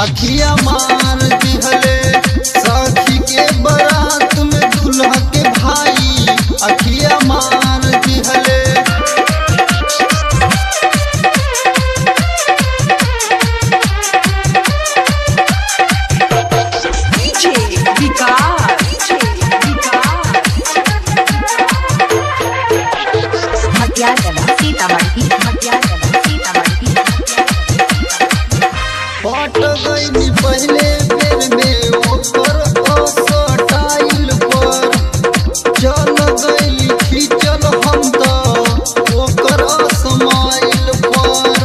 अखिया मार दिहले सखी के बारात में दूल्हा के भाई अखिया मार दिहले DJ Vicar. DJ Vicar. मध्याचला Sitamarhi मध्याचला Sitamarhi पट गई पहले बेर में ओकर असटाइल पर चल गई खींचल हम तो ओकर असमाइल पर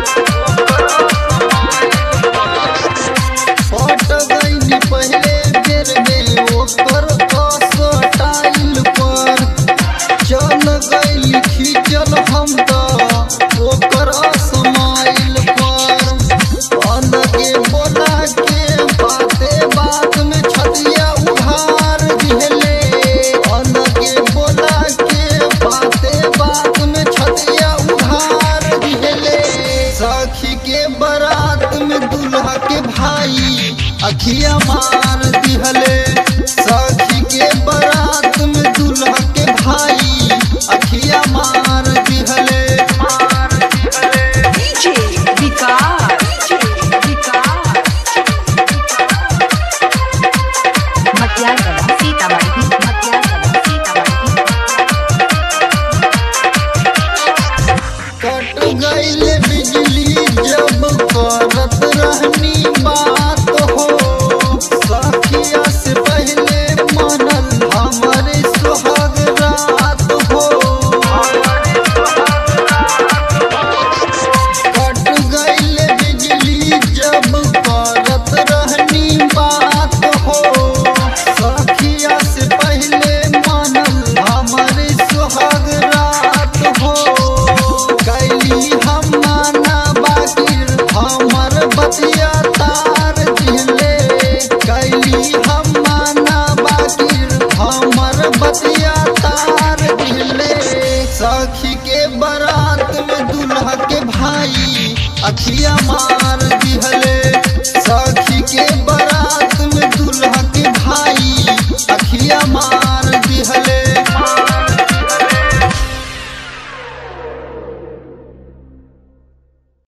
पट गई पहले बेर में ओकर असटाइल पर चल गई खींचल हम तो ओकर असमाइल पर अलगे बोला के बाते बात में छतिया उधार दिहले अलगे बोला के बाते बात में छतिया उधार दिहले सखी के बारात में दूल्हा के भाई अखिया मार दिहले सखी के बारात में दूल्हा के भाई अखिया मार दिहले मार दिहले DJ Vicar. DJ Vicar. मध्याचला Sitamarhi मध्याचला Sitamarhi कट गईल बिजली जब करत रहनी बात हो सखिया से पहले मनल हमारे सुहाग रात हो कट गईल बिजली जब करत रहनी बात हो सखिया से पहले मनल हमारे सुहाग रात हो कैली हम माना बाकिर हमर बतिया तार दिले कैली हम माना बाकिर हमर बतिया तार दिले सखी के बारात में दूल्हा के भाई अखिया मार दिहले सखी के बारात